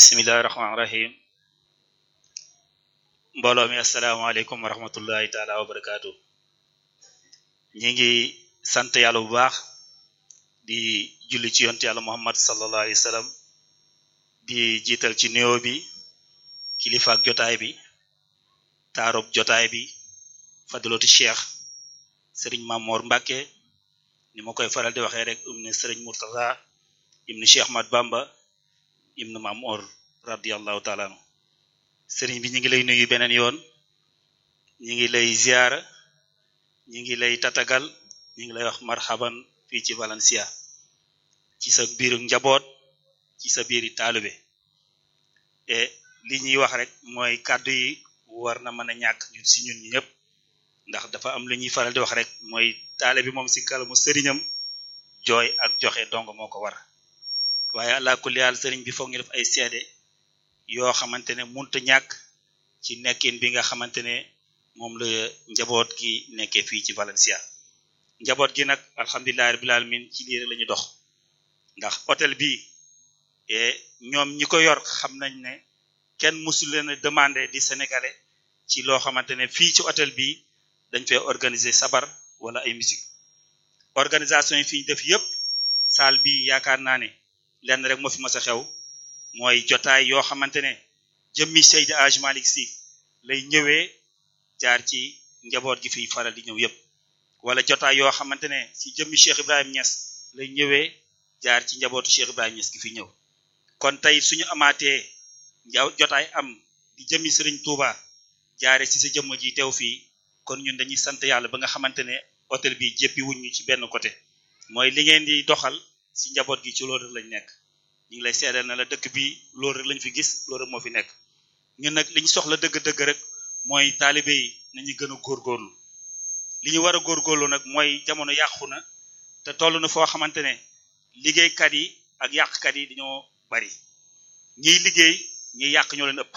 bismillahi rahmaani rahim mbooloo mi asalaamaaleykum wa rahmatullahi taala wa barakaatu ñi ngi sant yàlla bu baax di julli ci yonte yàlla muhammad sallallahu alayhi wa sallam di jiital ci nuyoo bi kilifaak jotaay bi taarub jotaay bi fadilatu cheikh sëriñ Mamor Mbàkke ni ma koy faral di waxee rek um ne sëriñ Murtada ibnu cheikh Ahmad Bamba ibnu Mamor radiallahu taala anu sëriñ bi ñu ngi lay nuyu beneen yoon ñu ngi lay ziara ñu ngi lay tatagal ñu ngi lay wax marhaban fii ci Valencia ci sa biiru njaboot ci sa biiri taalube e li ñuy wax rek mooy kàddu yi war na mën a ñàkk ñun si ñun ñi ñëpp ndax dafa am lu ñuy faral di wax rek mooy taale bi moom si kalamu sëriñam jooy ak joxe dong moo ko war waaye àla kulli haal sëriñ bi foog ñu def ay seede yoo xamante ne munta ñàkk ci nekkin bi nga xamante ne moom la njaboot gi nekkee fii ci Valencia njaboot gi nag alhamdulillahi rabbil alamin ci lii rek la ñu dox ndax hôtel bi ñoom ñi ko yor xam nañ ne kenn musul leen a demandé di sénégalais ci loo xamante ne fii ci hôtel bi dañ fay organiser sabar wala ay musique organisation yi fi ñu def yëpp salle bi yaakaar naa ne lenn rek moo fi mas a xew mooy jotaay yoo xamante ne jëmmi Seydi Hadj Malick Sy lay ñëwee jaar ci njaboot gi fiy faral di ñëw yëpp wala jotaay yoo xamante ne si jëmmi Cheikh Ibrahim Niass lay ñëwee jaar ci njabootu Cheikh Ibrahim Niass gi fi ñëw kon tey suñu amaatee jotaay am di jëmmi Serigne Touba jaare si sa jëmm ji teew fii kon ñun dañuy sant yàlla ba nga xamante ne hôtel bi jéppi wuñ ñu ci benn côté mooy li ngeen di doxal si njaboot gi ci loolu rek lañ nekk ñu ngi lay seedal na la dëkk bi loolu rek lañ fi gis loolu rek moo fi nekk ñun nag li ñu soxla dëgg-dëgg rek mooy taalibe yi nañu gën a góorgóorlu li ñu war a góorgóorlu nag mooy jamono yàqu na te toll na foo xamante ne liggéeykat yi ak yàqkat yi dañoo bari ñiy liggéey ñiy yàq ñoo leen ëpp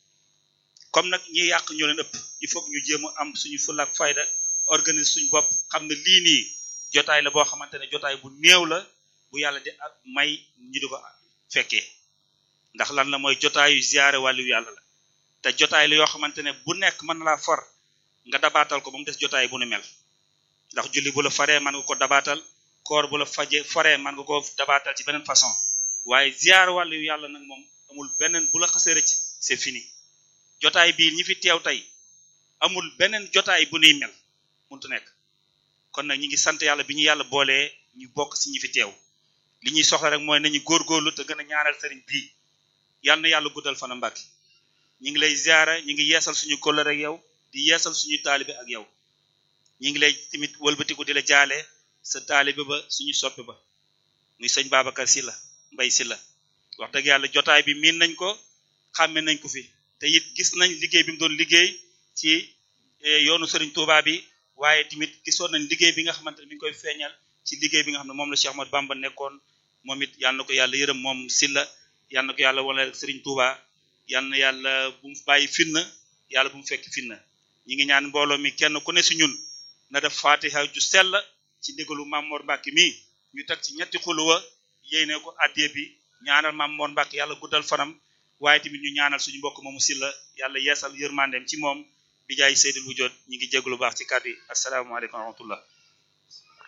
comme nag ñiy yàq ñoo leen ëpp il faut que ñu jéem a am suñu fulla ak fayda organise suñu bopp xam ne lii nii jotaay la boo xamante ne jotaay bu néew la bu yàlla di may ñu di ko fekkee ndax lan la mooy jotaayu ziyaare wàllu yàlla la te jotaay la yoo xamante ne bu nekk mën na laa for nga dabaatal ko ba mu des jotaay bu nu mel ndax julli bu la faree mën nga ko dabaatal koor bu la faje foree mën nga ko dabaatal ci beneen façon waaye ziyaare wàllu yàlla nag moom amul beneen bu la xasee rëcc c'est fini jotaay bii ñi fi teew tey amul beneen jotaay bu nuy mel muntu nekk kon nag ñi ngi sant yàlla bi ñu yàlla boolee ñu bokk ci ñi fi teew li ñuy soxla rek mooy nañu góorgóorlu te gën a ñaanal sëriñ bii yàlla na yàlla guddal fana mbàkki ñi ngi lay ziara ñi ngi yeesal suñu kóllëre ak yow di yeesal suñu taalibe ak yow ñi ngi lay tamit wëlbatiku di la jaale sa taalibe ba suñu soppe ba muy sëñ Babacar Sylla Mbay Sylla wax dëgg yàlla jotaay bi miin nañ ko xàmme nañ ko fi te it gis nañ liggéey bi mu doon liggéey ci yoonu sëriñ Touba bi waaye tamit gisoon nañ liggéey bi nga xamante ne mi ngi koy feeñal ci liggéey bi nga xam ne moom la Cheikh Ahmad Bamba nekkoon moom it yal na ko yàlla yërëm moom Sylla yal na ko yàlla wala sëriñ Touba yal na yàlla bu mu bàyyi finna yàlla bu mu fekk finna ñi ngi ñaan mbooloo mi kenn ku ne si ñun na def fatiha ju sell ci ndigalu Mamor Mbacke mi ñu teg ci ñetti xuluwa yéene ko addee bi ñaanal Mamor Mbacke yàlla guddal fanam waaye tamit ñu ñaanal suñu mbokk moomu Sylla yàlla yeesal yërmandeem ci moom bi jaay seydil wujjoot ñi ngi jéglu baax ci kàddu yi asalaamaaleykum wa rahmatullah